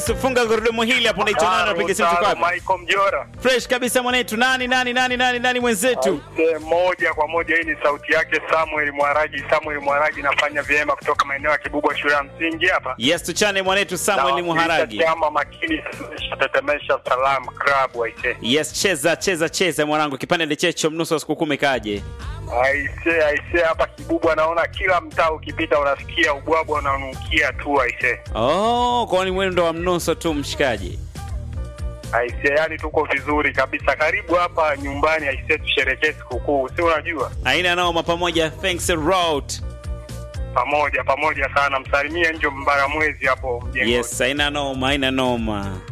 Funga gurudumu hili hapo, unaitwa nani? Unapiga simu Taro, kwapi? Michael Mjora. Fresh kabisa mwanetu. Nani nani nani nani nani mwenzetu? Aise, moja kwa moja, hii ni sauti yake Samuel Mwaragi. Samuel Mwaragi nafanya vyema kutoka maeneo ya Kibubwa shule ya msingi hapa. Yes, tuchane mwanetu Samuel Nawakilisha Muharagi. Chama makini tetemesha salam club waise. Yes, cheza cheza cheza mwanangu, kipande ndichecho mnusu wa sikukuu umekaje? Aise, aise hapa Kibubwa naona kila mtaa ukipita unasikia ubwabwa unanukia tu aise. Oh, kwani mwendo wa mnuso tu mshikaji. Aise, yani tuko vizuri kabisa. Karibu hapa nyumbani aise, tusherekee sikukuu. Si unajua? Aina noma pamoja, thanks a lot. Pamoja pamoja sana. Msalimie Njo Mbaramwezi hapo mjengoni. Yes, aina noma, aina noma.